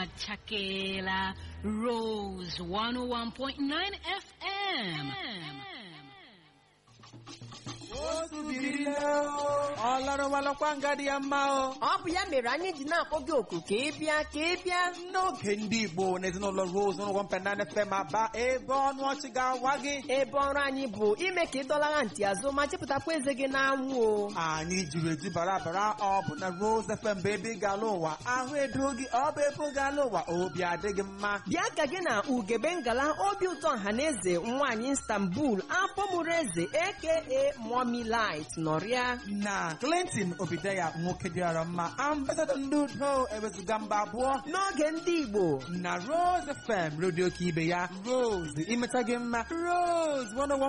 achakeela Rose 101.9 FM. otu biri nne o ọ lọrọwalọkwa nga dị ya mma o ọ bụ ya mere anyị ji na-akpọ gị oku ka ị bịa ka ị bịa n'oge ndị igbo na ezinụlọ rose ụlọ mpenana fm aba ebe ọnụ ọchị ga-awa gị ebe ọrụ anyị bụ ime ka ị dọlagha ntị azụ ma chepụtakwa eze gị n'anwụ o anyị jiri eji bara bara ọ bụ na rose fm bụ ebe ị ga-ala ụwa ahụ edo gị ọ bụ ebe ị ga-ala ụwa obi adịghị mma bịa ka gị na ugebe ngala obi ụtọ ọhaneze nwaanyị istanbul apọmụrụ eze aka mommy light nọrịa na clinton obideya nwoke dịara mma ambasadọ ndị udo ewezuga mba abụọ n'oge ndị igbo na rose fm redio ka ibe ya rose imeta gị mma rose 101